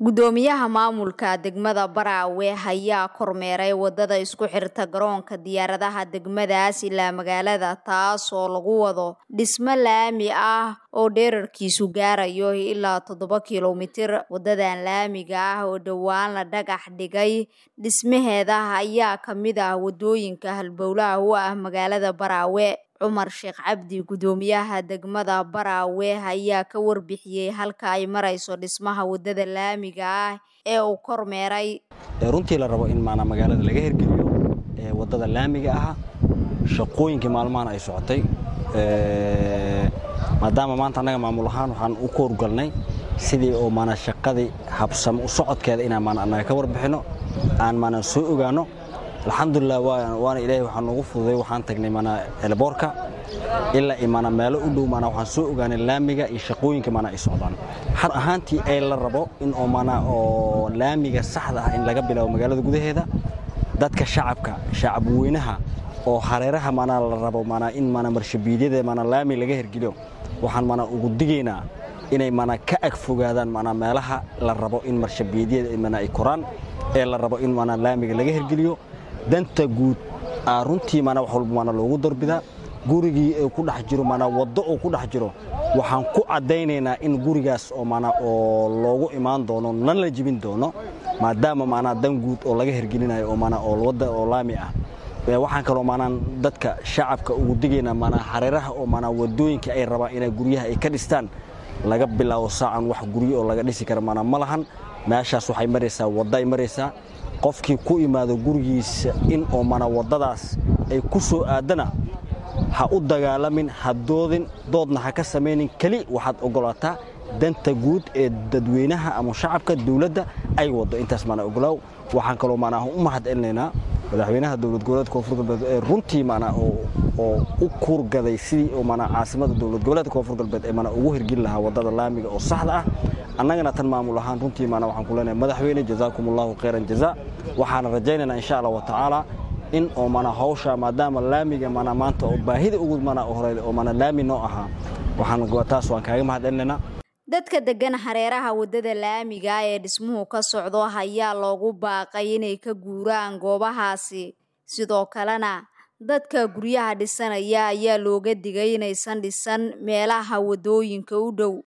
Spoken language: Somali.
Gudoomiyaha maamulka degmada Baraawe ayaa kormeeray wadada isku xirta garoonka diyaaradaha degmadaas ilaa magaalada taas oo lagu wado dhisme laami ah oo dhererkiisu gaarayo ilaa toddoba kiiloomitir wadadan laamiga ah oo dhowaan la dhagax dhigay dhismaheeda ayaa ka mid ah wadooyinka halbowlaha u ah magaalada Baraawe Cumar Sheekh Cabdi gudoomiyaha degmada Baraawe ayaa ka warbixiyay halka ay marayso dhismaha wadada laamiga ah ee uu kormeeray runtii la rabo in maana magaalada laga hirgeliyo ee wadada laamiga ah shaqooyinkii maalmahan ay socotay maadaama maanta annaga maamul ahaan waxaan u koorgalnay sidii oo maana shaqadii habsam u socodkeeda inaan maana annaga ka warbixino aan maana soo ogaano alxamdulilah waana ilaahay waxaa noogu fududay waxaan tagnay maana elboorka ilaa i maana meelo u dhow maana waxaan soo ogaanay laamiga iyo shaqooyinka maana ay socdaan har ahaantii ay la rabo in oo maana oo laamiga saxda ah in laga bilaabo magaalada gudaheeda dadka shacabka shacab weynaha oo hareeraha maana la rabo maana in maana marshabiidyada maana laami laga hirgeliyo waxaan maana ugu digaynaa inay maana ka ag fogaadaan maana meelaha la rabo in marshabiidyada maana ay koraan ee la rabo in maana laamiga laga hirgeliyo danta guud runtii maana wax walba maana loogu darbidaa gurigii uu ku dhex jiro maana waddo uu ku dhex jiro waxaan ku caddaynaynaa in gurigaas oo maana oo loogu imaan doono nan la jebin doono maadaama maanaa dan guud oo laga hirgelinayo oo maana oo wadda oo laami ah waxaan kaloo maanaan dadka shacabka ugu digaynaa maanaa hareeraha oo maanaa waddooyinka ay rabaan inay guryaha ay ka dhistaan laga bilaabo saacan wax guryo oo laga dhisi kara maanaa ma lahan meeshaas waxay maraysaa wadda ay maraysaa qofkii ku imaado gurigiisa in oo mana waddadaas ay ku soo aadana ha u dagaalamin ha doodin doodna ha ka samaynin keli waxaad oggolaataa danta guud ee dadweynaha ama shacabka dawladda ay waddo intaas maana ogolaaw waxaan kaloo maanaa u mahad celinaynaa madaxweynaha dowlad goboleedka koonfur galbeed ee runtii maanaa oo u kuurgaday sidii oo maanaa caasimada dowlad goboleedka koonfur galbeed ee maanaa ugu hirgeli lahaa waddada laamiga oo saxda ah annagana tan maamul ahaan runtii maanaa waxaan ku leenahay madaxweyne jazaakum allahu khayran jazaa waxaana rajaynaynaa insha allah wa tacaala in oo maanaa hawsha maadaama laamiga maanaa maanta oo baahida ugu maanaa horeyd oo maanaa laami noo ahaa waxaan taas waan kaaga mahad celinaynaa dadka degan hareeraha wadada laamiga ee dhismuhu ka socdo ayaa loogu baaqay inay ka guuraan goobahaasi sidoo kalena dadka guryaha dhisanaya ayaa looga digay inaysan dhisan meelaha wadooyinka u dhow